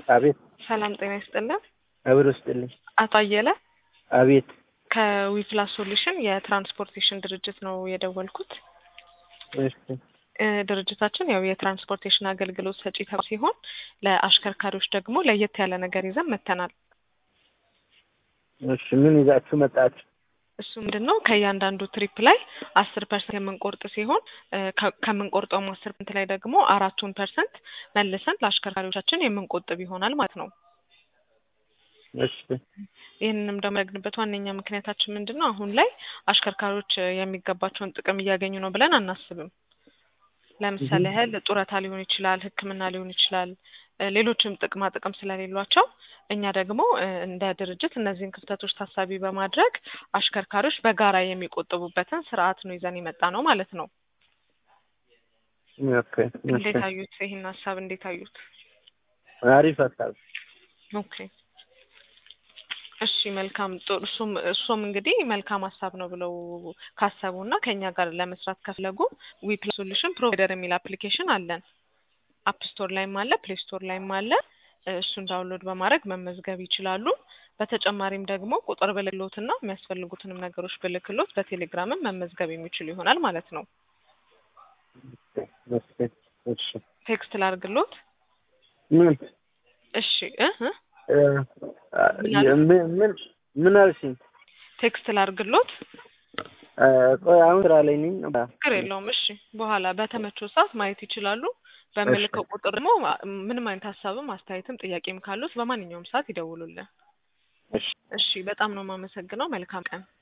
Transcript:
አቤት ሰላም ጤና ይስጥልን። አብሮ ስጥልኝ። አቶ አየለ አቤት ከዊፕላስ ሶሉሽን የትራንስፖርቴሽን ድርጅት ነው የደወልኩት። እሺ እ ድርጅታችን ያው የትራንስፖርቴሽን አገልግሎት ሰጪ ተቋም ሲሆን ለአሽከርካሪዎች ደግሞ ለየት ያለ ነገር ይዘን መጥተናል። እሺ ምን ይዛችሁ መጣችሁ? እሱ ምንድን ነው ከእያንዳንዱ ትሪፕ ላይ አስር ፐርሰንት የምንቆርጥ ሲሆን እ ከ- ከምንቆርጠውም አስር ፐርሰንት ላይ ደግሞ አራቱን ፐርሰንት መልሰን ለአሽከርካሪዎቻችን የምንቆጥብ ይሆናል ማለት ነው። እሺ ይህንንም ደግሞ ያደረግንበት ዋነኛ ምክንያታችን ምንድን ነው? አሁን ላይ አሽከርካሪዎች እ የሚገባቸውን ጥቅም እያገኙ ነው ብለን አናስብም። ለምሳሌ እህ። ያህል ጡረታ ሊሆን ይችላል፣ ሕክምና ሊሆን ይችላል፣ እ ሌሎችም ጥቅማ ጥቅም ስለሌሏቸው እኛ ደግሞ እ እንደ ድርጅት እነዚህን ክፍተቶች ታሳቢ በማድረግ አሽከርካሪዎች በጋራ የሚቆጥቡበትን ስርዓት ነው ይዘን የመጣ ነው ማለት ነው። ኦኬ እንዴት እሺ አዩት? ይህን ሀሳብ እንዴት አዩት? አሪፍ ሀሳብ ኦኬ እሺ መልካም ጥሩ እሱም እሱም እንግዲህ መልካም ሀሳብ ነው ብለው ካሰቡ እና ከእኛ ጋር ለመስራት ከፈለጉ ዊፕላስ ሶሉሽን ፕሮቫይደር የሚል አፕሊኬሽን አለን። አፕ ስቶር ላይም አለ፣ ፕሌይ ስቶር ላይም አለ። እ እሱን ዳውንሎድ በማድረግ መመዝገብ ይችላሉ። በተጨማሪም ደግሞ ቁጥር ብልክሎት እና የሚያስፈልጉትንም ነገሮች ብልክሎት በቴሌግራምም መመዝገብ የሚችሉ ይሆናል ማለት ነው። እሺ እሺ ቴክስት ላርግሎት። ምን እሺ እ እ እ ምን ምን ምን አልሽኝ? ቴክስት ላርግሎት። እ ቆይ አሁን ስራ ላይ ነኝ። ችግር የለውም። እሺ በኋላ በተመቸው ሰዓት ማየት ይችላሉ። በምልከው ቁጥር ደግሞ ማ- ምንም አይነት ሀሳብም አስተያየትም ጥያቄም ካሉት በማንኛውም ሰዓት ይደውሉልን። እሺ እሺ በጣም ነው የማመሰግነው። መልካም ቀን።